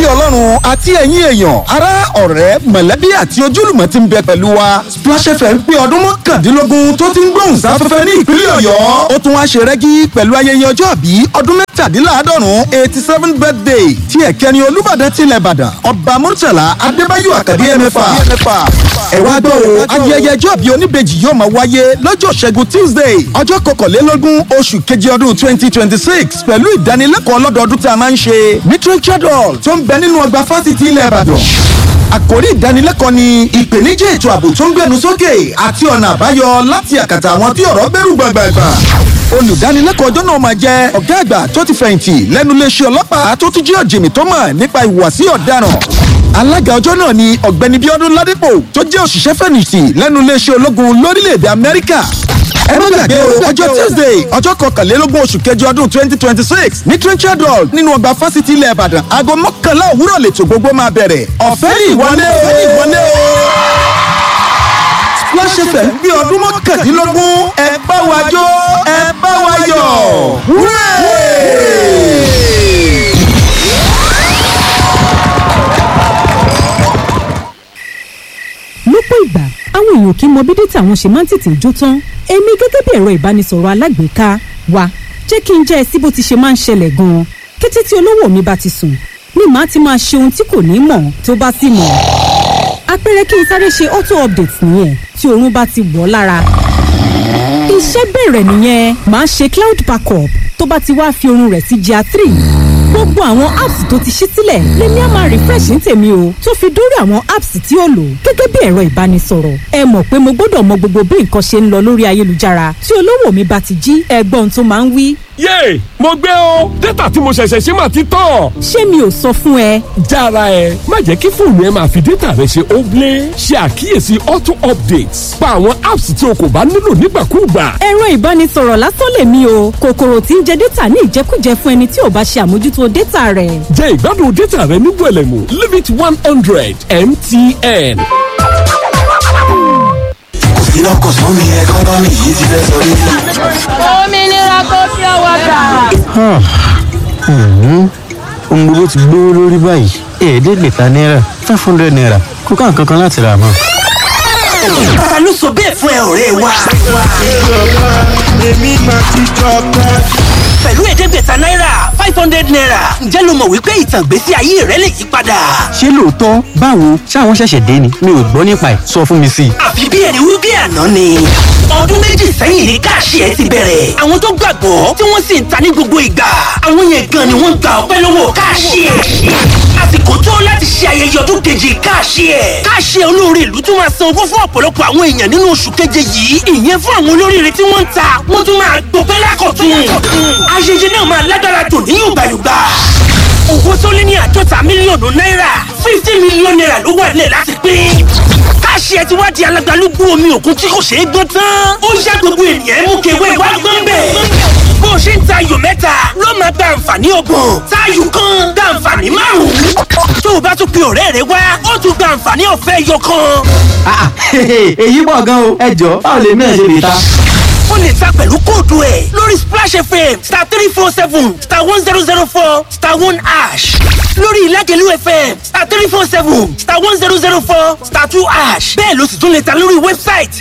ọlọ́run àti ẹ̀yin èèyàn ará ọ̀rẹ́ mọ̀lẹ́bí àti ojúlùmọ̀ ti ń bẹ pẹ̀lú wa Splash FM pé ọdún mọ́kàndínlógún tó ti ń gbóhùn sáfẹ́fẹ́ ní ìpínlẹ̀ ọ̀yọ́ ó tún wá ṣe rẹ́gí pẹ̀lú ayẹyẹ ọjọ́ àbí ọdún mẹ́tàdínláàádọ́rùn eighty seven birthday tí ẹ̀kẹ́ni olúbàdàn tilẹ̀ ìbàdàn ọba murtala adébáyò àkàdé ẹ̀mẹ́fà ẹ wá gbọ́ o ayẹyẹ ọjọ́ àbí oníbejì yóò máa wáyé lọ́jọ́ ṣẹ́gun tuesday ọjọ́ kọkànlélógún oṣù keje ọdún twenty twenty six pẹ̀lú ìdánilẹ́kọ̀ọ́ ọlọ́dọọdún tá a máa ń ṣe ní Richard Hall tó ń bẹ nínú ọgbà fásitì ilẹ̀ ìbàdàn àkòrí ìdánilẹ́kọ̀ọ́ ni ìpèníjà ètò ààbò tó ń gbẹnu sókè àti ọ̀nà àbáyọ láti àkàtà àwọn tí ọ̀rọ̀ bẹ̀rù gbàgbàgbà olùdánilẹ́kọ̀ọ́ ọjọ́ náà máa jẹ́ ọ̀gá àgbà tó ti fẹ̀yìntì lẹ́nu iléeṣẹ́ ọlọ́pàá tó tún jẹ́ ọ̀jìnmí tó mọ̀ nípa ìhùwàsí ọ̀daràn alága ọjọ́ náà ni ọ̀gbẹ́ni bíọ́dún ládépò tó jẹ́ òṣìṣẹ́ fẹ̀yìntì lẹ́nu iléeṣẹ́ ológun lórílẹ̀‐èdè amẹ́ríkà ẹ má gbàgbé o ọjọ́ tuesday ọjọ́ kọkànlélógún oṣù kẹjọ ọdún twenty twenty six ní trenchard hall nínú ọgbà fásitì ilẹ̀ ìbàdàn aago mọ́kànlá òwúrọ̀ lètò gbogbo máa bẹ̀rẹ̀ ọ̀fẹ́ ní ìwọlé o ọ̀fẹ́ ní ìwọlé o. Splash FM bí ọdún mọ́kàndínlógún ẹ bá wa jó ẹ bá wa yọ̀ wúrẹ́. lọ́pọ̀ ìgbà àwọn èèyàn kì í mọ bí dátà wọn ṣe máa ń tètè jó tán èmi gẹ́gẹ́ bí ẹ̀rọ ìbánisọ̀rọ̀ alágbèéká wa jẹ́ kí n jẹ́ ẹ sí bó ti ṣe máa ń ṣẹlẹ̀ gan-an kété tí olówó mi bá ti sùn ni màá ti máa ṣe ohun tí kò ní mọ̀ tó bá sì mọ̀ àpẹẹrẹ kí n sáré ṣe auto update nìyẹn tí oorun bá ti wọ̀ lára iṣẹ́ bẹ̀rẹ̀ nìyẹn màá ṣe cloud backup tó bá ti wá fi oorun rẹ̀ sí GIA three gbogbo àwọn apps tó ti ṣí sílẹ̀ lèmi á máa refresh ní tèmi o tó fi dórí àwọn apps tí ó lò gẹ́gẹ́ bí ẹ̀rọ ìbánisọ̀rọ̀ ẹ mọ̀ pé mo gbọ́dọ̀ mọ gbogbo bí nǹkan ṣe ń lọ lórí ayélujára tí olówó mi bá ti jí ẹgbọ́n tó máa ń wí. yéè mo gbé o dátà tí mo ṣẹ̀ṣẹ̀ ṣe máa ti tán. ṣé mi ò sọ fún ẹ. jára ẹ má jẹ́ kí fóònù ẹ máa fi dátà rẹ ṣe óblé ṣe àkíyèsí auto updates pa àwọn apps tí o kò bá nílò nígbàkúùgbà. ẹ̀rọ ìbánisọ̀rọ̀ lásán lèmi o kòkòrò tí ń jẹ dátà ní ìjẹkújẹ fún ẹni tí ò bá ṣe àmójútó dátà rẹ̀. jẹ́ ìgbádùn dátà rẹ ní gbẹ̀lẹ̀mú limit one hundred mtn. iná kò sún mi ẹ kọ́ńtọ́ mi yìí ti fẹ́ sọ rí. òmìnira kò fi ọwọ́ gbà. ohun gbogbo ti gbówó lórí báyìí ẹ̀ẹ́dẹ́gbẹ̀ta náírà five hundred naira kó ká nǹkan kan láti rà mọ́. ta ló sọ bẹ́ẹ̀ fún ẹ ọ̀rẹ́ wa. èmi máa ti jọba. pẹ̀lú ẹ̀ẹ́dẹ́gbẹ̀ta náírà five hundred naira ǹjẹ́ lo mọ̀ wípé ìtàn ìgbésí ayé rẹ lè yí padà. ṣé lóòótọ́ báwo ṣáwọn ṣẹ̀ṣẹ̀ dé ni mi ò gbọ́ nípa ẹ̀ sọ fún mi sí i. àfi bí ẹni wí bí àná ni. ọdún méjì sẹ́yìn ní káàṣì ẹ ti bẹ̀rẹ̀. àwọn tó gbàgbọ́ tí wọ́n sì ń ta ní gbogbo ìgbà. àwọn yẹn gan ni wọ́n gba ọpẹ́ lọ́wọ́ káàṣì ẹ. àsìkò tó láti ṣe ayẹyẹ ọdún keje káàṣì ẹ. káàṣì ẹ olóore ìlú tún máa san owó fún ọ̀pọ̀lọpọ̀ àwọn èèyàn nínú oṣù keje yìí. ìyẹn fún àwọn olóríire tí wọ́n ń ta wọ́n tún máa gbọpẹ́ lákọ̀tún. ayẹyẹ náà máa lágbára dùn ní yùgbàyùgbà owó tó lé ní àádọ́ta mílíọ̀nù náírà fifty mílíọ̀nù náírà ló wà nílẹ̀ láti pín. káṣí ẹ ti wá di alágbálúgbú omi òkun tí kò ṣeé gbọ́n tán. ó yá gbogbo ènìyàn mú kewé wá gbọ́n bẹ̀. bó o ṣe ń ta ayò mẹ́ta ló máa gba àǹfààní ọgbọ̀n táyù kan gba àǹfààní márùn-ún. tó o bá tún pe ọ̀rẹ́ rẹ wá ó tún gba àǹfààní ọ̀fẹ́ yọ kan. èyí pọ̀ gan o ẹ jọ báwo lèmi náà ṣe lè ta. ó lè ta pẹ̀lú kóòdù ẹ̀ lórí splash fm star three four seven star one zero zero four star one ash lórí ìlágẹ̀lú fm star three four seven star one zero zero four star two ash bẹ́ẹ̀ ló sì tún lè ta lórí wẹ́bsáìtì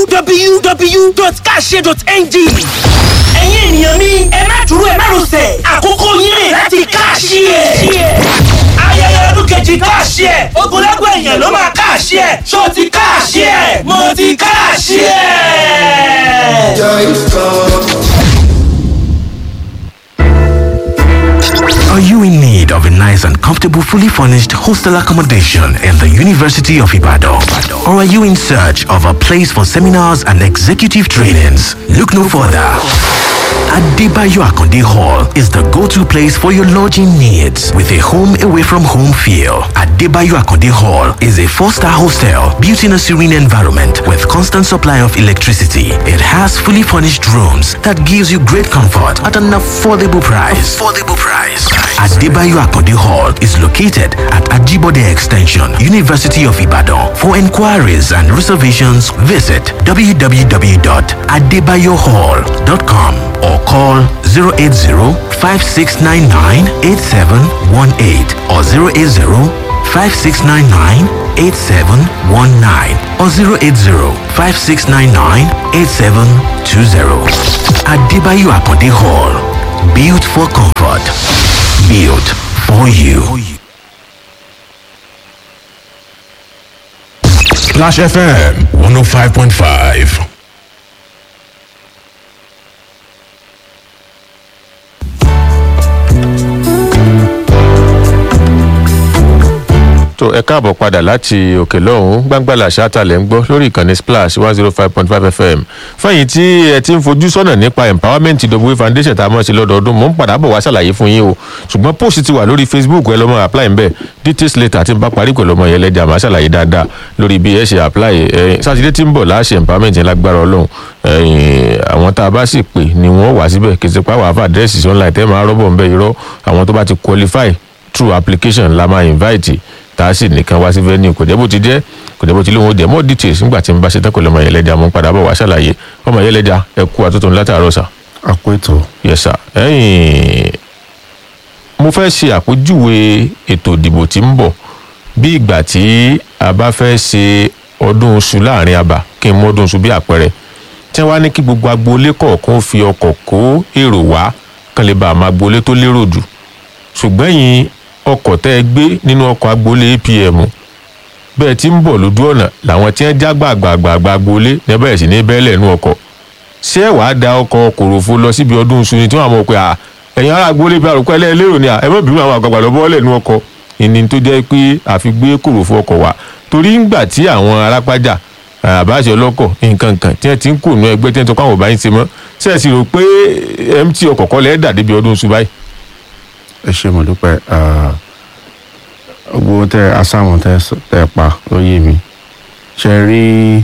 www.kashe.ng ẹ̀yin ènìyàn mi ẹ má dúró ẹ má rọsẹ̀ àkókò yín rè láti káàṣì ẹ̀ ayẹyẹ ọdún kejì káàṣì ẹ̀ ogunlẹ́gbẹ̀ èèyàn ló máa káàṣì ẹ̀ ṣó ti káàṣì ẹ̀ mo ti káàṣì ẹ̀. Are you in need of a nice and comfortable, fully furnished hostel accommodation in the University of Ibadan? Or are you in search of a place for seminars and executive trainings? Look no further. Adebayo Akonde Hall is the go-to place for your lodging needs with a home away from home feel. Adebayo Akonde Hall is a four-star hostel built in a serene environment with constant supply of electricity. It has fully furnished rooms that gives you great comfort at an affordable price. Affordable price. Adebayo Akonde Hall is located at Ajibode Extension, University of Ibadan. For inquiries and reservations, visit www.adebayohall.com or or call 080 5699 8718 or 080 5699 8719 or 080 5699 8720. Adebayo Akonde Hall. Built for comfort. Built for you. Splash FM 105.5. tó ẹ káàbọ̀ padà láti òkè lọ́hùn gbàngbàlà ṣáàtàlẹ̀ ń gbọ́ lórí ìkànnì splash one zero five point five fm fẹ́yìn tí ẹ ti ń fojú sọ́nà nípa empowerment w foundation tá a mọ̀ sí lọ́dọọdún mò ń padà bọ̀ wá ṣàlàyé fún yín o ṣùgbọ́n post ti wà lórí facebook ẹ lọ́mọ apply ń bẹ̀ details later tí n bá parí pẹ̀lú ọmọ yẹn lẹ́jà máa ṣàlàyé dáadáa lórí bí ẹ ṣe apply ẹ sátidé tí ń bọ̀ láṣẹ empowerment yẹn lágbára ọlọ́run àwọn tá a bá sì pè ni wọ́n wà síbẹ̀ kì í ṣe pàwọ́ àfa àdírẹ́sì sí online tẹ́ máa rọ́bọ̀ ń bẹ́ irọ́ àwọn tó bá ti qualify through application la máa invite tá a sì nìkan wá sí venue kò jẹ́ bó ti jẹ́ kò jẹ́ bó ti lóun ó jẹ́ more details nígbà tí n bá ṣe tán kò lọ́mọ yẹlẹ́jà mo ń padà bọ̀ wá ṣàlàyé ọmọ yẹlẹ́jà ẹ kú àtúntò látàárọ̀ sà. àpò ètò. yes sir ẹ̀yìn mo fẹ́ ṣe àpèjúwe ètò ìdìbò tí ń bọ̀ bí ìgbà tí a bá fẹ́ ṣe ọdún oṣù láàrin abà kí n mú ọdún oṣù bí àpẹẹrẹ tí wọ́n á ní kí gbogbo agboolé kọ̀ọ̀kan fi ọkọ̀ kó èrò wá kán lè bá àmọ́ agboolé tó lérò jù ṣùgbọ́n yìí ọkọ̀ tẹ́ ẹ gbé nínú ọkọ̀ agboolé apm bẹ́ẹ̀ tí ń bọ̀ lójú ọ̀nà làwọn tí wọ́n já gbàgbàgbàgbà agboolé ní bẹ̀rẹ̀ sí ní bẹ́ẹ̀lẹ̀ nú ọkọ̀ ṣé ẹ wàá da ọkọ̀ kòròfo lọ síbi ọdún iṣu ni tí wọ́n mọ̀ pé à ẹ̀yin ará agboolé bí arúgbó ẹlẹ́ẹ̀lérò ni à ẹ mọ̀ bínú àwọn àgbàgbà lọ bọ́ọ̀lẹ̀ nú ọkọ̀ ìní tó jẹ́ pé àfi gbé kòròfo ọkọ̀ wá torí ńgbà tí àwọn arápájà àbáṣe ọlọ́kọ̀ nǹkan kan tí wọ́n ti ń kó nú ẹgbẹ́ tí wọ́n tó kọ́ àwọn ọba yín ṣe mọ́ ṣe é sì rò pé mt ọkọ̀ kọ́ lẹ́ẹ̀ dà débi ọdún iṣu báyìí ẹ ṣe mo dúpẹ́ gbogbo tẹ asáwọn tẹ tẹ pa ló yé mi ṣe rí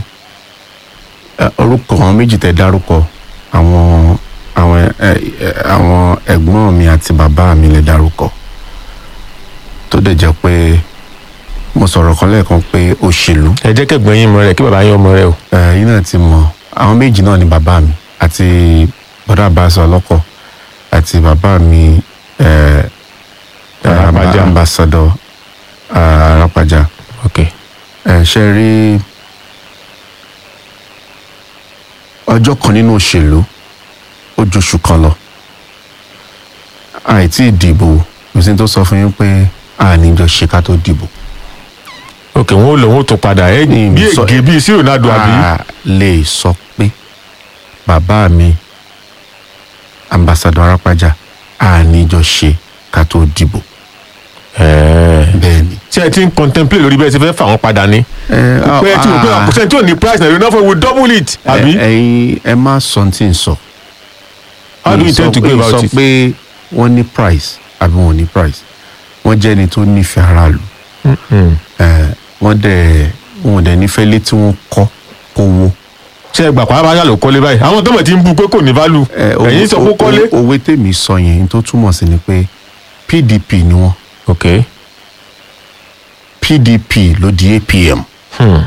orúkọ àwọn méjì tẹ dárúkọ àwọn àwọn àwọn ẹ̀gbọ́n mi àti bàbá mi lè dárúkọ tó dẹ̀ jẹ́ pé mo sọ̀rọ̀ kan lẹ́ẹ̀kan pé òṣèlú. ẹ jẹ́ kẹ́gbọ́n yín mọ rẹ̀ kí bàbá yín ọmọ rẹ̀ o. yín náà ti mọ àwọn méjì náà ni bàbá mi àti bọ́dà bàṣọ ọlọ́kọ̀ àti bàbá mi Arapaja. ambassador arapaja ok ẹ ṣe rí ọjọ́ kan nínú òṣèlú ó ju oṣù kan lọ àìtí ìdìbò kò sí tó sọ fún yín pé àníjọ ṣe ká tó dìbò. ok wọn ò lọ wọn ò tún padà ẹ bí ègé bíi sí ronaldo àbí. a lè sọ pé bàbá mi ambassador arapaja àníjọ ṣe ká tó dìbò. bẹ́ẹ̀ni. ṣé ẹ ti ń contemplate lórí bẹ́ẹ̀ ṣe fẹ́ fà wọ́n padà ni. pé ẹ ti wò pé àkọsẹ́ tí ò ní price na you know for we double it àbí. ẹyin ẹ má sọ tí n sọ. how do you intend to go about it. sọ pé wọ́n ní price àbí wọ́n ní price wọ́n jẹ́ ẹni tó nífẹ̀ẹ́ aráàlú. wọ́n dẹ̀ wọ́n dẹ̀ nífẹ̀ẹ́ lé tí wọ́n kọ́ kó wó. ṣé ẹ gbà pa abájá ló kọ́lé báyìí àwọn tó mọ̀ ti ń bu pé kò ní value ẹ̀yin sọ pé kọ́lé. òwe tèmi sọ yẹn tó túmọ̀ sí ni pé pdp ni wọ́n ok pdp ló di apm hmm.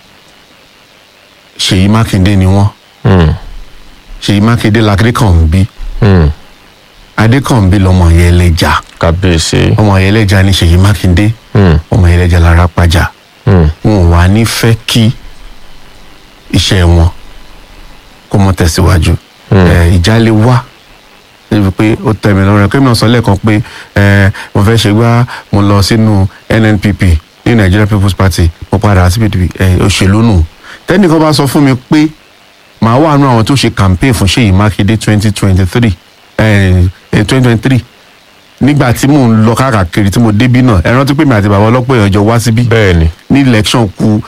ṣèyí mákindé ni wọ́n Hmm. ṣèyí mákindé làkàdékànbí Hmm. adékànbí lọmọ yẹn lẹjà kábíyèsí. ọmọ yẹn lẹjà ní ṣèyí mákindé Hmm. ọmọ yẹn lẹjà lára pàjá Hmm. wọn ò wá ní fẹ́ kí iṣẹ́ wọn kó mọ tẹ̀síwájú ẹ, ìjà lè wá níbi pé ó tẹ̀mí lọ́rùn ẹ̀ kí mi náà sọ lẹ́ẹ̀kan pé ẹ, mo fẹ́ ṣe gbá mo lọ sínú nnpp ní nigeria people's party mo padà sí pdp ẹ, òṣèlú nù tẹ́nìkan bá sọ fún mi pé màá wà nù àwọn tó ṣe campaign fún ṣèyí mákindé twenty twenty three twenty twenty three nígbà tí mò ń lọ káàkiri tí mo débí náà ẹ rántí pé mi àti bàbá ọlọ́pọ̀ èèyàn jọ wá síbí bẹ́ẹ̀ni ní election ku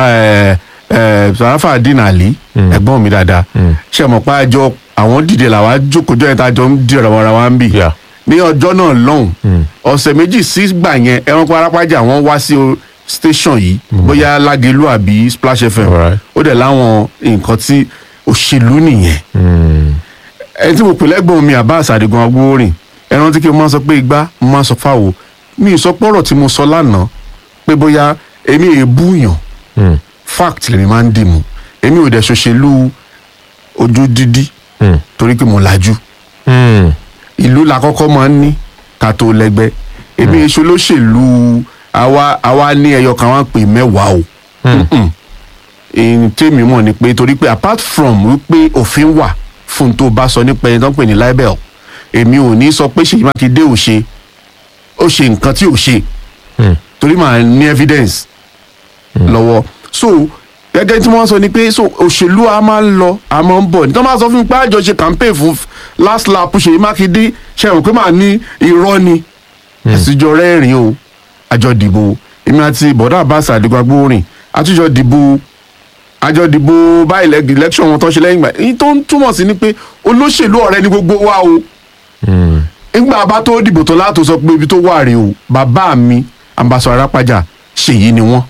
sarafa dín àlí ẹ̀gbọ́n mi dáadáa ṣe mọ̀ pé àjọ àwọn dìde làwa jókòjọ́ yẹn tá a jọ ń dìrọ̀ ara wa ń bì Yeah. ní ọjọ́ náà lọ́hùn ọ̀sẹ̀ méjì sí gbà yẹn ẹranko arápájà wọn wá sí o- station yìí bóyá lágelu àbí splash fm Alright. ó dẹ̀ láwọn nǹkan tí òṣèlú nìyẹn ẹni tí mo pè lẹ́gbọ̀n mi Abbas Adigun agbóorin ẹran tí kí n máa sọ pé igbá mo máa sọ fáwo mi ì sọ pọ́rọ̀ tí mo sọ lánàá pé bóyá èmi èébú yàn Hmm. fact lèmi máa ń dìmú èmi ò dẹ̀ ṣòṣèlú ojú dídí Hmm. torí pé mo lajú Hmm. ìlú la kọ́kọ́ máa ń ní ká tó lẹ́gbẹ́ èmi èso lóṣèlú àwa àwa ní ẹyọ kan wá ń pè mẹ́wàá o Mm-mm. èyí tèmi mọ̀ ni pé torí pé apart from wípé òfin wà fún tó bá sọ nípa ẹni tó ń pè ní libel èmi ò ní sọ pé ṣèyí mákindé ò ṣe ó ṣe nǹkan tí ò ṣe torí màá ní evidence lọ́wọ́ so gẹ́gẹ́ tí wọ́n sọ ni pé so òṣèlú a máa ń lọ a máa ń bọ̀ nítorí wọ́n máa sọ fún mi pé àjọ ṣe campaign fún last lap ṣèyí mákindé ṣe rò pé màá ní irọ́ ni àtijọ́ rẹ́rìn o àjọ dìbò èmi àti bọ̀dá àbáṣà àdìgbàgbó rìn àtijọ́ dìbò àjọ dìbò bá ilẹ̀ election wọn tó ṣe lẹ́yìn ìgbà èyí tó ń túmọ̀ sí ni pé olóṣèlú ọ̀rẹ́ ni gbogbo wa o nígbà bá tó dìbò tó látò sọ pé ibi tó wà rèé o bàbá mi ambassadọ arápájà ṣèyí ni wọ́n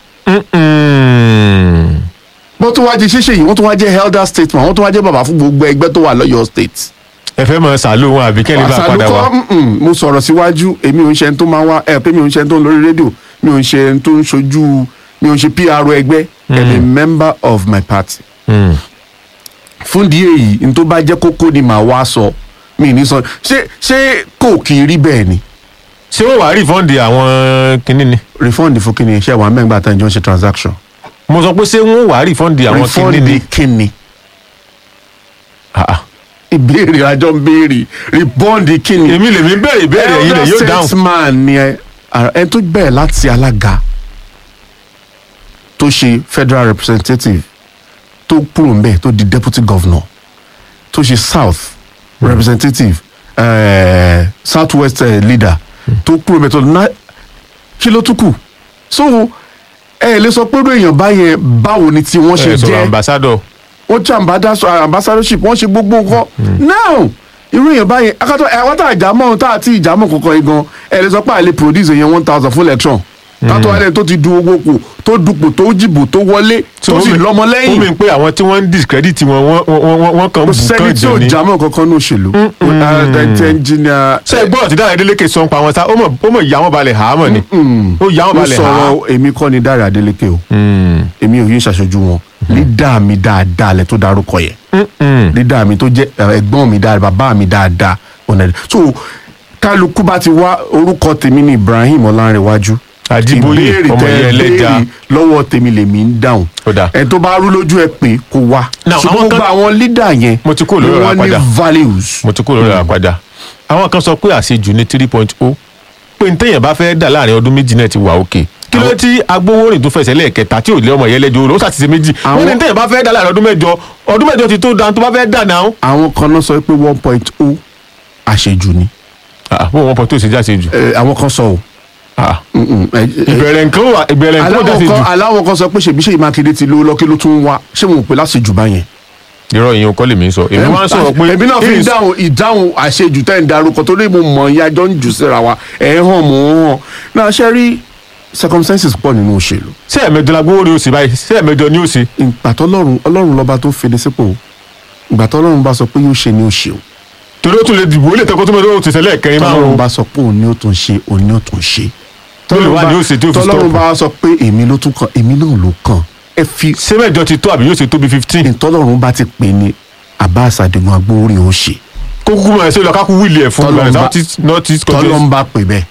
wọ́n tún wá jẹ́ ṣíṣe yìí wọ́n tún wá jẹ́ elder statesman wọ́n tún wá jẹ́ bàbá fún gbogbo ẹgbẹ́ tó wà lọ́yọ̀ state. ẹ fẹ́ mọ sàlù wọn àbí kẹ́lẹ́ bá padà wá. mm-mm, mo sọ̀rọ̀ síwájú èmi ò ń ṣe ẹni tó máa wá ẹ pé mi ò ń ṣe ẹni tó ń lórí rédíò mi ò ń ṣe ẹni tó ń ṣojú mi ò ń ṣe pr ẹgbẹ́ i'm a member of my party. fún di èyí n tó bá jẹ́ kókó ni màá wá sọ mi ní sọ ṣé ṣé kò kì í rí bẹ́ẹ̀ ni. ṣé wọ́n wàá rìfọ́ǹdì àwọn kinní ni. rìfọ́ǹdì fún kinní iṣẹ́ wa mẹ́gbàá tá ìjọ ń ṣe transaction. mo sọ pé ṣé wọ́n wàá rìfọ́ǹdì àwọn kinní ni. rìfọ́ǹdì kinní ìbéèrè àjọ ń béèrè rìbọ́ǹdì kíni. èmi lèmi bẹ̀rẹ̀ ìbéèrè yìí lè yóò dáhùn. statesman ni ẹ ẹ tó bẹ̀rẹ̀ láti alága tó ṣe federal representative tó kúrò ń bẹ̀ tó di deputy governor tó ṣe south mm. representative uh, south west uh, leader tó kúrò ń bẹ̀ tó ná kí ló tún kù so ẹ lè sọ pé èèyàn báyẹn báwo ni tí wọ́n ṣe ẹ sọ̀rọ̀ jẹ́ ambassador. wọ́n jẹ́ ambassador- ambassadorship wọ́n ṣe gbogbo nǹkan now irú èèyàn báyẹn akátọ́ ẹ̀ wọ́n tà ìjàmọ́ ohun tá àti ìjàmọ́ kankan yìí gan ẹ̀ lè sọ pé àlè produce èèyàn one thousand fún election kátó alẹ́ tó ti du owó kù tó dupò tó jìbò tó wọlé tó sì lọ́mọ ó lẹ́yìn mi pé àwọn tí wọ́n ń discredit wọn wọ́n wọ́n wọ́n wọ́n kàn kò bù sẹ́ni kàn tí ò jẹ ní. jámọ́ kankan ní òṣèlú ẹnjìnìà ṣé gbọ́dọ̀ tí dáhùn adélékè sọ ń pa wọn sá ó mọ̀ ó mọ̀ ìyá wọn balẹ̀ hàámọ̀ ni ó yà wọn mo balẹ̀ hàá. sọ̀rọ̀ èmi kọ́ ni Dáre Adélékè o èmi ò yí ń ṣàṣojú wọn lídà mi dáadáa lẹ tó dárúkọ yẹn lídà mi tó jẹ́ ẹ, ẹ̀gbọ́n mi dáadáa bàbá mi dáadáa ọ̀nà so kálukú bá ti wá orúkọ tèmi ní Ibrahim Ọlánrewájú Àjíbóyè, ìbéèrè ọmọ tẹ́ ẹ ìyá ẹlẹ́ja. béèrè lọ́wọ́ tèmi lèmi ń dáhùn ẹ tó bá rú lójú ẹ pé kó wá Now, ṣùgbọ́n àwọn kan- gbogbo àwọn lídà yẹn mo ti kó lórí ọ̀rọ̀ wọ́n ní àpàdà values mo ti kó lórí ọ̀rọ̀ àpàdà àwọn kan sọ pé àṣejù ní three point o pé ní téèyàn bá fẹ́ dà láàrin ọdún méjì náà ti wà òkè kí ló dé tí agbowórin tó fẹsẹ̀ lẹ́ẹ̀kẹta tí ò lé ọmọ yẹn lẹ́jọ́ ó ṣàtìsẹ́ méjì wọ́n ní téèyàn bá fẹ́ dà láàrin ọdún mẹ́jọ ọdún mẹ́jọ ti tó dan tó bá fẹ́ dà náà. àwọn kan náà sọ pé one point o àṣejù ni. bó wọn pọ̀ tó ṣe jáṣe jù. àwọn kan sọ o. ìbẹ̀rẹ̀ nǹkan wà ìbẹ̀rẹ̀ nǹkan wà jáṣe aláwọ̀ jù. kan aláwọ̀ kan sọ pé ṣèbí ṣèyí mákindé ti lówó lọ́kí ló tún wá ṣé wọn ò pè láṣejù báyẹn. irọ́ ìyẹn kọ́ lèmi ń sọ èmi máa ń sọ̀rọ̀ pé èmi náà fi ń dáhùn ìdáhùn àṣejù tẹ́ ń darúkọ torí mo mọ̀ ìyá jọ ń jù síra wa ẹ̀ ń hàn mò ń hàn náà ṣe rí circumstances pọ̀ nínú òṣèlú. ṣé ẹ̀mẹjọ la gbówó rí o sì báyìí ṣé ẹ̀mẹjọ ni ó ṣe. ìgbà tọ́lọ́run ọlọ́run lọ́ba tó fèdè sípò ìgbà tọ́lọ́run bá sọ pé yóò ṣe ni ó ṣe o. torí ó tún lè dìbò ó lè tẹ́kọ́ tó mẹ́tọ́ ó ti ṣẹlẹ̀ kẹrin tọ́lọ́run márùn-ún. bá sọ pé òun ni ó tún ṣe òun ni ó tún ṣe. Tọ́lọ́run wá ni ó ṣe tí ó fi tọ́lọ́run stop. bá sọ pé èmi ló tún kàn èmi náà ló kàn ẹ fi. ṣé mẹ́jọ ti tó àbí yóò ṣe tó bí fifteen. ìtọ́lọ́run bá ti pè ní Abbas Adigun agbórí ó ṣe. kó kúkú máa ṣe lọ kákú wíìlì ẹ̀ fún Tọ́lọ́run ìgbà bá- north east north east tọ́lọ́run bá pè bẹ́ẹ̀.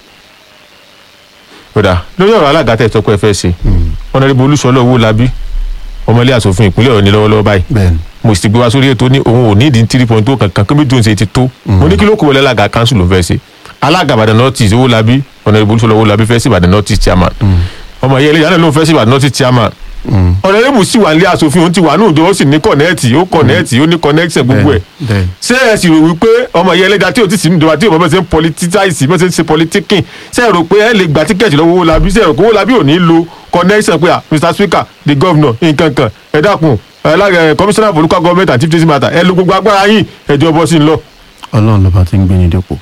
kódà lórí ọ̀rọ̀ alága tẹ̀ sọ́kọ́ ẹ fẹ́ ṣe ọ̀nàdìbò olúṣọlọ́ owó labí ọmọlé asòfin ìpínlẹ̀ ọ̀ní lọ́wọ́lọ́wọ́ báyìí bẹ́ẹ̀ni mo sì gbé wá sórí ètò ní òun ò ní ìdí three point two kankan kébí tó ń ṣe ti tó mo ní kí ló kó wọlé alága council ló fẹ́ ṣe alága ìbàdàn north east owó labí ọ̀nàdìbò olúṣọlọ́ owó labí fẹ́ sí ìbàdàn north east chairman ọmọ ìyá ẹlẹ́yà náà ló ń fẹ́ sí ìbàdàn north east chairman ọ̀nàdìbò sì wà nílé asòfin òun ti wà ní òjò ó sì ní kọ̀nẹ́ẹ̀tì ó kọ̀nẹ́ẹ̀tì ó ní connection gbogbo ẹ̀ bẹ́ẹ̀ni ṣé ẹ sì rò wípé ọmọ ìyá ẹlẹ́dàá tí ò ti sì ní ìjọba tí ò bá bẹ́ẹ̀ ṣe ń politicize bẹ́ẹ̀ ṣe ń ṣe politikin ṣé ẹ rò pé ẹ lè gba tíkẹ́ẹ̀tì lọ́wọ́ Owólabí ṣé ẹ rò pé Owólabí ò ní lo connection pé ah Mr Speaker the governor nǹkan kan ẹ dákun alága commissioner for local government and chief justice matter ẹ lo gbogbo agbára yín ẹjọ́ bọ́ sí ń lọ. ọlọ́run lọ́ba ti ń gbé ní dépò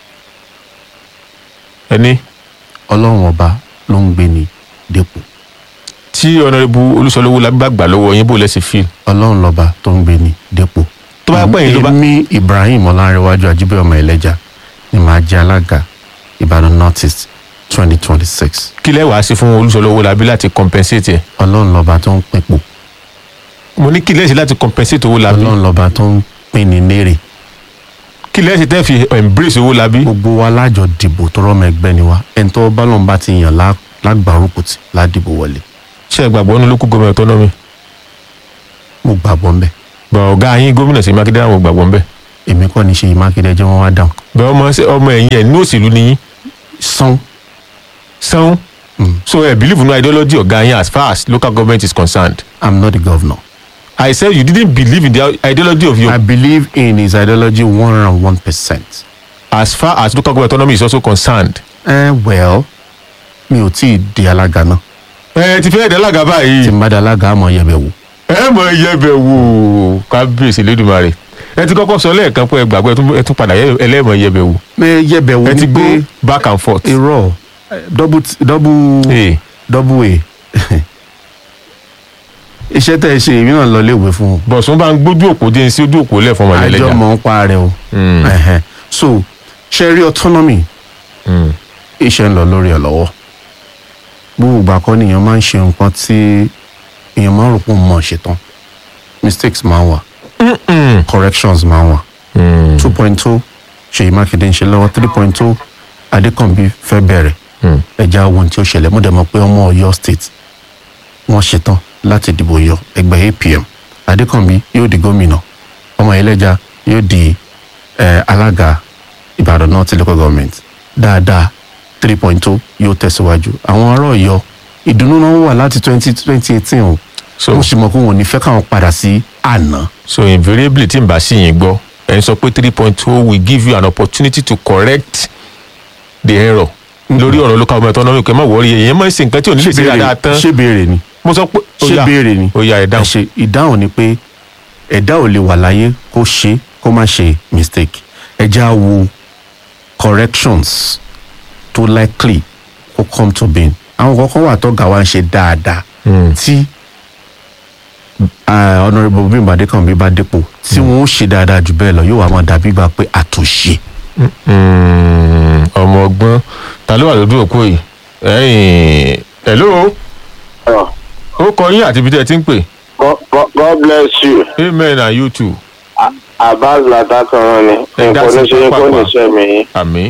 ẹni ọlọ́run ọba ló ń gbé ní dépò tí ọ̀nàrẹ́bù Olúṣọlá Owólabí bá gbà lọ́wọ́ yín bó lẹ́sẹ̀ fi. ọlọ́run lọ́ba tó ń gbé ní dépò. tó bá pẹ́ yín ló bá. èmi Ibrahim Ọlánrewájú Ajíbẹ́ ọmọ ẹlẹ́jà ni màá jẹ́ alága Ìbàdàn North East twenty twenty six. kí lẹ́ wàá ṣe fún Olúṣọlá Owólabí láti compensate ẹ̀. ọlọ́run lọ́ba tó ń pinpò mo ní kí lẹ́ ṣe láti compensate Owólabí. ọlọ́run lọ́ba tó ń pín ní lérè. kí lẹ́sìn tẹ́ fi embrace owó labí. gbogbo wa lájọ dìbò tọrọ ọmọ ẹgbẹ́ ni wa ẹni tó bá lọ́n bá ti yàn lá- lágbàrúkù tí ládìbò wọlé ṣé ẹ gbàgbọ́ ní local government autonomy. mo gbàgbọ́ ń bẹ̀ bọ̀ ọ̀gá yín gómìnà sí mákindé àwọn gbàgbọ́ ń bẹ̀. èmi kọ́ ni ṣe mákindé jẹ́ wọ́n wá dáhùn. bẹ́ẹ̀ ọmọ ọmọ ẹ̀yìn ẹ̀ ní òṣèlú ni yín. sán. sán. so ẹ believe in ideology ọ̀gá yín as far as local government is concerned. i'm not the governor. I said you didn't believe in the ideology of your. I believe in his ideology one hundred and one percent. As far as local government autonomy is also concerned. Eh, well mi ò tí ì di alága náà. ẹ ti fẹ́ di alága báyìí. tí n bá di alága àmọ́ yẹ bẹ̀ wò. ẹ mọ iyẹbẹ wò kábíyèsí lẹ́dùnmarè ẹ ti kọ́kọ́ sọ lẹ́ẹ̀kan pé ẹ gbàgbọ́ ẹ tún- ẹ tún padà yẹ- ẹlẹ́mọ̀ iyẹbẹ wò. pé yẹ bẹ̀ wò ẹ ti ni gbé pé back and forth. irọ́ double t- double double a iṣẹ́ tẹ̀ ẹ ṣe èmi náà lọ léèwé fún un. bọ̀sùn bá ń gbójú òpó dé sí ojú òpó lẹ́fọ̀n ọmọ àjọ ẹlẹ́jà. mọ̀ ń pa rẹ o. Ẹhẹn. so ṣe rí autonomy iṣẹ́ ń lọ lórí ẹ̀ lọ́wọ́ gbogbo ìgbà kan nìyẹn máa ń ṣe nǹkan tí èèyàn máa ń rò pé òun mọ̀ ṣe tán mistakes máa ń wà corrections máa ń wà two point two ṣèyí mákindé ń ṣe lọ́wọ́ three point two adékànbí fẹ́ bẹ̀rẹ̀ ẹja wo ohun tí ó ṣẹlẹ̀ mo dẹ̀ mọ̀ pé ọmọ ọ̀yọ́ state wọ́n ṣetán láti dìbò yọ ẹgbẹ́ apm adékànbí yóò di gómìnà ọmọ ẹlẹ́ja yóò di eh, alága ìbàdàn north local government dáadáa three point two yóò tẹ̀síwájú àwọn ará ọ̀yọ́ ìdùnnú náà wà láti twenty twenty eighteen o mo sì mọ̀ pé wọn ò ní fẹ́ káwọn padà sí àná. so invariably tí n bá sí yín gbọ́ ẹ̀ ń sọ pé three point two will give you an opportunity to correct the error lórí ọ̀rọ̀ local government autonomy kẹ́ ẹ má wọrí èyàn máa ń ṣe nǹkan tí ò ní lè ṣe dáadáa tán. ṣé béèrè ni mo sọ pé ó ṣé yá, béèrè ni ó yá ẹ̀ dáhùn. ṣe ìdáhùn ni pé ẹ̀dá ò lè wà láyé kó ṣe kó má ṣe mistake ẹ já wo corrections tó likely kó come to being àwọn kọ̀ọ̀kan wà tó gà wá ń ṣe dáadáa tí ah, honourable bímbọ adékànbí bá dépò tí wọn ó ṣe dáadáa jù bẹ́ẹ̀ lọ yóò wá máa dàbí gbà pé àtúnṣe. Mm, ọmọ ọgbọ́n ta ló wà lójú òpó yìí ẹ̀yìn hello ó kọ yín àti ibi tẹ́ ẹ ti ń pè. God, God, God bless you. amen and you too. Abbas Latakanran ni. Ẹ dá Nǹkan sí ní ṣe kó ní pápá. iṣẹ́ mi. àmì.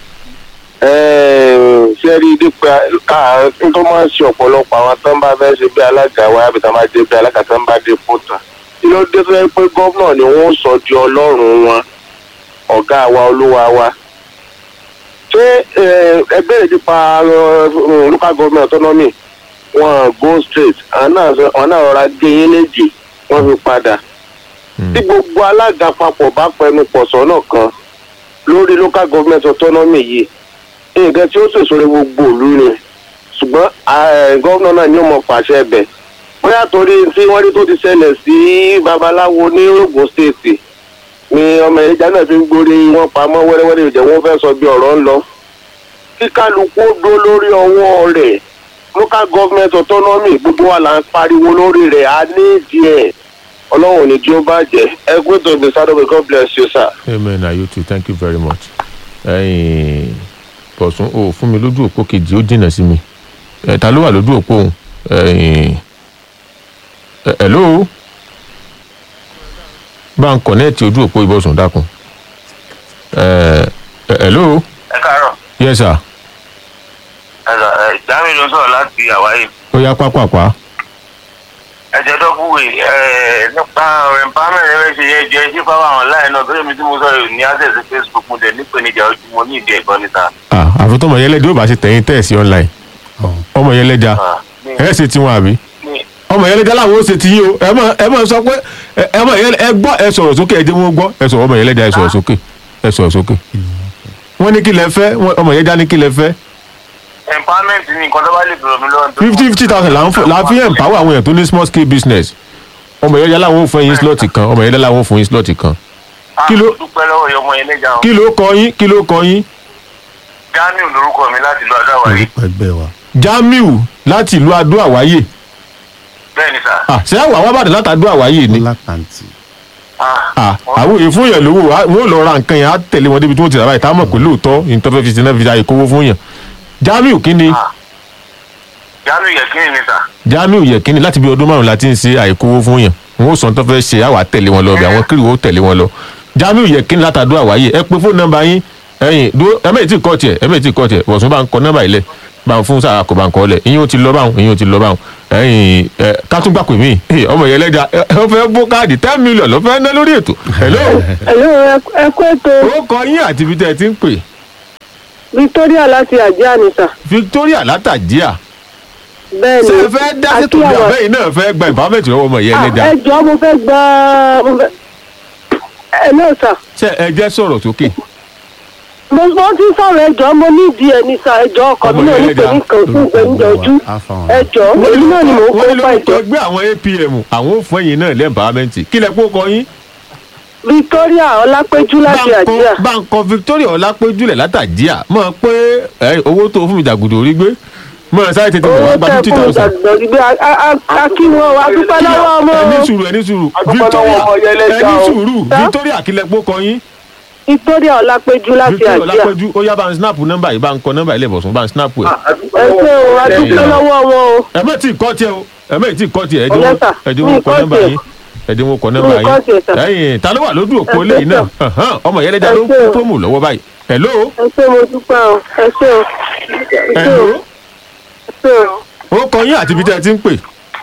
Ṣé rí dípẹ́ káàárín tó máa ń ṣe ọ̀pọ̀lọpọ̀ àwọn tó ń bá fẹ́ ṣe bí alága wa àbí tó máa dé bí alága tó ń bá dé fótà. Kí ló dé tó yẹ pé gómìnà ni wọ́n sọ di ọlọ́run wọn, ọ̀gá wa olúwa wa. Ṣé eh, ẹ bẹ̀rẹ̀ nípa eh, local government autonomy? Wọ́n go straight, àwọn náà sọ- àwọn náà rọra gé yín léjì, wọ́n fi padà tí gbogbo alága papọ̀ bá pẹnu pọ̀ sọ́nà kan lórí local government autonomy yìí nǹkan tí ó ṣèṣore gbogbo òlu ni ṣùgbọ́n eh, gómìnà náà ni ó mọ pàṣẹ ẹbẹ̀ bóyá torí tí wọ́n rí tó ti ṣẹlẹ̀ sí babaláwo ní ogun state ni ọmọ ìjà náà fi ń gbórí wọn pamọ́ wẹ́rẹ́wẹ́rẹ́ ìjẹ́ wọn fẹ́ sọ bí ọ̀rọ̀ ń lọ kí kálukú ó dó lórí ọwọ́ rẹ̀ local government autonomy gbogbo wa là ń pariwo lórí rẹ̀ a ní ìdí ẹ̀ ọlọ́run ò ní jí ó bàjẹ́ ẹ gbé tó gbé sáré god bless you sir. amen and you too thank you very much. ẹ̀yìn bọ̀sùn o fún mi lójú òpó kejì ó jìnnà sí mi ẹ̀ ta ló wà lójú òpó òun ẹ̀yìn ẹ̀ hello bá ń kọ̀nẹ́ẹ̀tì ojú òpó ìbọ̀sùn dákun ẹ̀ ẹ̀ hello ẹ káàárọ̀ yes sir ẹ̀sà ẹ̀ jami ló sọ̀rọ̀ láti hawaii ó yá pápápá ẹ̀jẹ̀ dọ́kúwè ẹ̀ nípa empowerment ẹ̀ ṣe yẹ jẹ́ sí fáwọn àwọn láì náà torí mi tí mo sọ̀rọ̀ ní access facebook mo dẹ̀ nípèníjà ojú mo ní ìdí ẹ̀gbọ́n níta. ah àfi tọmọ yẹlẹdẹ ó bá ṣe tẹ̀yìn tẹ̀sí online ọmọ yẹlẹja ẹ ṣe tiwọn àbí ọmọ yẹlẹja làwọn ó ṣe ti yín o ẹ mọ ẹ mọ sọ pé ẹ- ẹ mọ yẹlẹ ẹ gbọ́ ẹ sọ̀rọ̀ sókè ẹ jẹ́ wọn gbọ́ ẹ sọ̀rọ̀ ọmọ yẹlẹja ẹ sọ̀rọ̀ sókè ẹ sọ̀rọ̀ sókè wọ́n ní kí lẹ fẹ́ wọ́n- ọmọ yẹlẹja ní kí lẹ fẹ́ empowerment ni nǹkan tó bá lè bẹ̀rẹ̀ mi lọ́wọ́ tó fifty fifty thousand là ń fún là ń fi empower àwọn èèyàn tó ní small scale business ọmọ yẹlẹja làwọn ò fún yín slot kan ọmọ yẹlẹja làwọn ò fún yín slot kan kí ló dúpẹ́ lọ́wọ́ yọmọ yẹn lẹ́jà kí ló kọ yín kí ló kọ yín jamiu lorúkọ mi láti lọ adáwáyé ẹgbẹ́ wa. jamiu láti ìlú adó àwáyé bẹ́ẹ̀ ni sà ah ṣé àwọn àwọn àbàdàn láti adó àwáyé ni. lápàntì. Ah, àwọn èyí fún yàn lówó á- wọn ò lọ ra nǹkan yẹn á tẹ̀lé wọn débi tí wọ́n ti rà báyìí táwọn mọ̀ pé lóòótọ́ ìtọ́fẹ́ fi sinẹ́ fi àyè kówó fún yàn. jamiu kínni jamiu yẹ kí ni sà jamiu yẹ kínni láti bí ọdún márùn la ti ń ṣe àyè kówó fún yàn wọn ò sọ tó fẹ́ ṣe àwọn àtẹ̀lé wọn lọ bí àwọn kiri wọn ó tẹ̀lé wọn lọ jamiu yẹkin látàdúrà wáyé ẹ pé fóònù nọ́mbà yín ẹ̀yin dúró ẹ mẹ́rin tí kọ́ tiẹ̀ ẹ mẹ́rin tí kọ́ tiẹ̀ bọ̀sùn bá ń kọ nọ́mbà ilẹ̀ bá ń fún sáà kò bá ń kọ́ lẹ̀ ìyẹn ó ti lọ báwọn ìyẹn ó ti lọ báwọn ẹ̀yin ẹ kátúgbà pè mí ọmọ yẹn lẹ́jà ẹ fẹ́ bó káàdì ten million ló fẹ́ ná lórí ètò hello Hello, ẹ kú ètò ó kọ yín àti ibi tẹ́ ẹ ti ń pè Victoria láti àjẹ́ àníṣà. victoria látàjíà Bẹ́ẹ̀ni. ṣé ẹ fẹ́ dá sí tòun àbẹ́yìn náà fẹ́ gba ìfàmẹ́tì lọ́wọ́ ọmọ yẹn lẹ́jà Ẹ jọ̀ọ́ mo fẹ́ gbọ́ mo fẹ́. Ẹ náà sà. ṣé ẹ jẹ́ sọ̀rọ̀ sókè Mo mo ti sọ̀rọ̀ ẹ jọ̀ọ́ mo ní ìdí ẹ̀ ní sà ẹ jọ̀ọ́ ọkọ̀ mi náà ní pé ní kan fún ìgbẹ́njẹ ojú. Ẹ jọ̀ọ́ èmi náà ni mò ń kó wọ́n ní pa lórúkọ ìjọ. ẹgbẹ́ àwọn apm àwọn ò fún ẹ̀yìn náà lẹ́ẹ̀bàámẹ́ǹtì kí lẹ kó kọ yín. Victoria Ọlápẹ́jú láti àjíà. báńkọ victoria ọlápẹ́jùlẹ̀ látàjíà mọ̀ pé ẹ, owó tó fún mi jàgùdù orí gbé mọ̀ sáré tètè mọ̀ wá Owó gba tẹ fifty fún mi thousand. gbàgbọ́ gbígbé akí wọn wá dúpẹ́ lọ́wọ́ ọmọ. ẹni sùúrù ẹni sùúrù victoria ẹni sùúrù victoria kí lẹ kó kọ yín. Victoria Ọlápẹ́jú láti victoria àjíà. ọlápẹ́jù ó yá bá ń snap nọ́mbà yìí bá ń kọ nọ́mbà ilé ìbọ̀sùn bá ń snap ẹ̀. Ẹ ṣé o, a dúpẹ́ lọ́wọ́ wọn o. ẹ mọ̀ tí ì kọ́ tiẹ̀ o ẹ mọ̀ tí ì kọ́ tiẹ̀ Ọ̀yá sà, ẹ̀dínwó mi kọ kọ́ nọ́mbà tiẹ̀. yín ẹ̀dínwó kọ nọ́mbà Mi kọ́ tiẹ̀, sà. yín ẹ̀yìn ta ló wà lójú òpó Ẹ ṣé, lẹ́yìn náà sà. Ẹ̀hán, ọmọ yẹn lẹ́jà ló ń Ẹ ṣé kó o. promo lọ́wọ́ báyìí hello Ẹ ṣé mo dúpẹ́ o. Ẹ ṣé o. Ẹ ṣé o. hello Ẹ ṣé o. ó kọ yín àti ibi tẹ́ ẹ ti ń pè.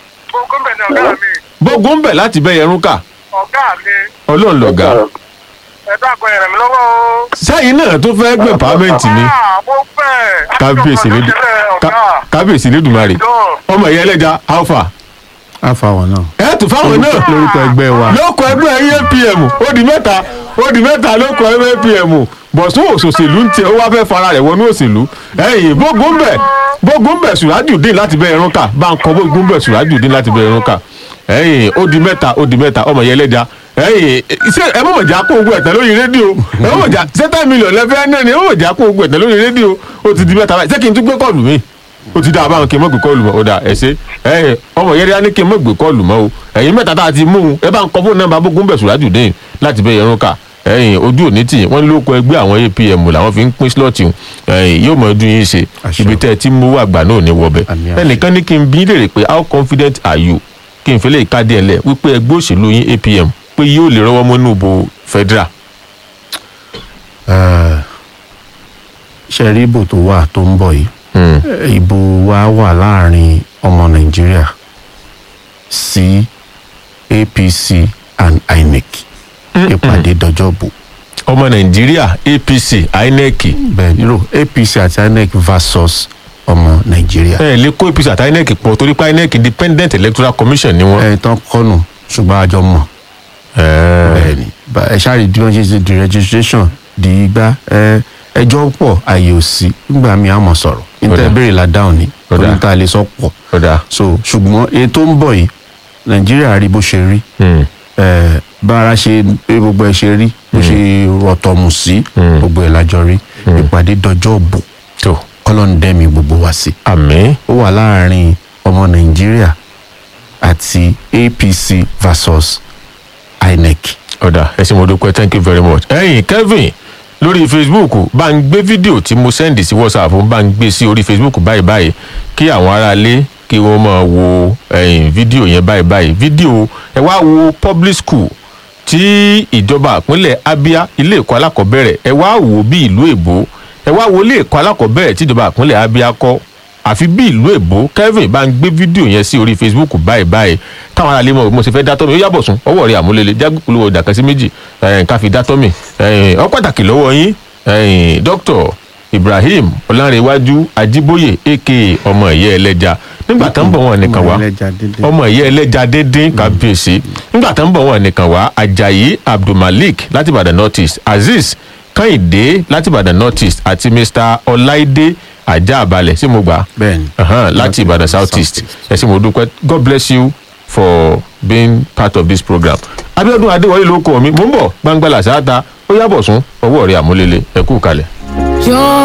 bógun bẹ̀ láti bẹ́ yẹrun kà ọ̀gá mi ọlọ́run lọ̀gá ẹ dákun ẹ̀rẹ̀ mi lọ́wọ́ o. sẹ́yìn náà tó fẹ́ gbẹ̀ pàmẹ́ǹtì ni Ah, mo fẹ́. kábíyèsí lédùn ká- kábíyèsí lédùmarè ọmọ yẹn lẹ́jà alpha àfa wọn náà. ẹ tún fáwọn náà lórúkọ ẹgbẹ́ wa. lóko ẹgbẹ́ yín apm ó di mẹ́ta ó di mẹ́ta lóko ẹgbẹ́ apm bọ̀sùn òṣòṣèlú ń tiẹ̀ ó wá fẹ́ fara rẹ̀ wọnú òṣèlú ẹ̀yìn bógun bẹ̀ bógun bẹ̀ sùràjùdín láti bẹ ẹrún kà bá ń kọ bógun bẹ̀ sùràjùdín láti bẹ ẹrún kà ẹ̀yìn ó di mẹ́ta ó di mẹ́ta ọmọ yẹn lẹ́jà ẹ̀yìn ṣé ẹ mọ̀ jà kó ogun ẹ̀tẹ̀ lórí rédíò ẹ mọ̀ jà sẹ́tà mílíọ̀nù lẹ́fẹ̀ẹ́ náà ni ẹ mọ̀ jà kó ogun ẹ̀tẹ̀ lórí rédíò ó ti di mẹ́ta báyìí ṣé kí n tún gbé kọ́ọ̀lù mi ó ti dá a báwọn kí n mọ̀ gbé kọ́ọ̀lù mọ́ ó dà ẹ̀ ṣe ẹ̀ ọmọ yẹn rí á ní kí n mọ̀ gbé kọ́ọ̀lù mọ́ o ẹ̀yin mẹ́ta tá a ti mú un ẹ bá ń kọ́ fóònù nọ́mbà bógun bẹ̀ sùràjùdín láti bẹ ẹrún kà ẹ̀yin ojú òní tì wọ́n lóko ẹgbẹ́ àwọn apm làwọn fi ń pín slọ́ọ̀tì ẹ̀yin yóò mọ ọdún yín ṣe ibi tẹ́ ẹ ti mú àgbà náà ní wọbẹ̀ ẹnìkan ní kí n bí léèrè pé how confident are you kí n fẹ́ lè ká díẹ̀ lẹ̀ wípé ẹgbẹ́ òṣèlú yín apm pé yóò lè rọ́wọ́ mọ́ inú ìbò federal. ṣe rí ìbò tó wà tó ń bọ̀ yìí ìbò wa wà láàrin ọmọ nàìjíríà sí apc and inec ìpàdé dọjọ́ bò. ọmọ nàìjíríà apc inec. bẹẹni ro apc àti inec versus ọmọ nàìjíríà. ẹ lè kó apc àti inec pọ̀ torí pé inec independent electoral commission ni wọ́n. ẹ tán kọ́nù ṣùgbọ́n àjọ mọ̀. bẹẹni ba- ẹ ṣáà rí bí wọ́n ṣe ṣe di registration di igbá ẹ ẹjọ́ pọ̀ àyè òsì nígbà míì àmọ̀ sọ̀rọ̀ níta Ọ̀dà. ìbéèrè la dáhùn ni Ọ̀dà. torí níta lè sọ pọ̀ so ṣùgbọ́n èyí tó ń bọ̀ yìí nàìjíríà rí bó ṣe rí ẹ bára ṣe bí gbogbo ẹ ṣe rí bó ṣe rọ̀tọ̀mù sí gbogbo ẹ̀ lájọ rí ìpàdé dọjọ́ bò kọ́lọ́n dẹ́mi gbogbo wa sí. àmì. ó wà láàrin ọmọ nàìjíríà àti apc versus inec. ọ̀dà ẹ ṣe mo dúpẹ́ thank you very much. ẹ̀yin kevin lórí facebook bá ń gbé fídíò tí mo sẹ́ndì sí whatsapp bá ń gbé sí orí facebook báyìí báyìí kí àwọn aráalé kí wọ́n máa wo ẹ̀yìn fídíò yẹn báyìí báyìí fídíò ẹ wá wo public school tí ìjọba ìpínlẹ̀ abia ilé ẹ̀kọ́ alákọ̀ọ́bẹ̀rẹ̀ ẹ wá wò bí ìlú èbó ẹ wá wo ilé ẹ̀kọ́ alákọ̀ọ́bẹ̀rẹ̀ tí ìjọba ìpínlẹ̀ abia kọ́ àfi bí ìlú èbó kevin bá ń gbé fídíò yẹn sí orí facebook báyìí báyìí káwọn aráalé mọ̀ bí mo ṣe fẹ́ dátọ́ mi ó yàbọ̀ sùn ọwọ́ rẹ̀ àmúlélẹ̀ jágbékulówó ìdàkẹ́sí méjì ẹ̀ẹ́n ká fi dátọ́ mi ẹ̀ẹ́n ọ pàtàkì lọ́wọ́ yín ẹ̀ẹ́n dr ibrahim ọlárẹ̀wájú ajíbóyè aka ọmọ ìyá ẹlẹ́ja nígbà tó ń bọ̀ wọn nìkan wá ọmọ ìyá ẹlẹ́ja díndín kábíyèsí nígbà tó ń bọ̀ wọn nìkan wá ajayi abdulmalik láti ìbàdàn north east azeez kẹ́hìndé láti ìbàdàn north east àti mr ọláìdé ajá àbálẹ̀ sí mo gbà Ahan, láti ìbàdàn south east ẹ sì mo dúpẹ́ god bless you for being part of this program abiodun adéwọlé ló kọ mi mò ń bọ̀ gbangbala sáà ta ó yàbọ̀ sún ọwọ́ rẹ̀ àmúlélẹ̀ ẹ kú kalẹ̀.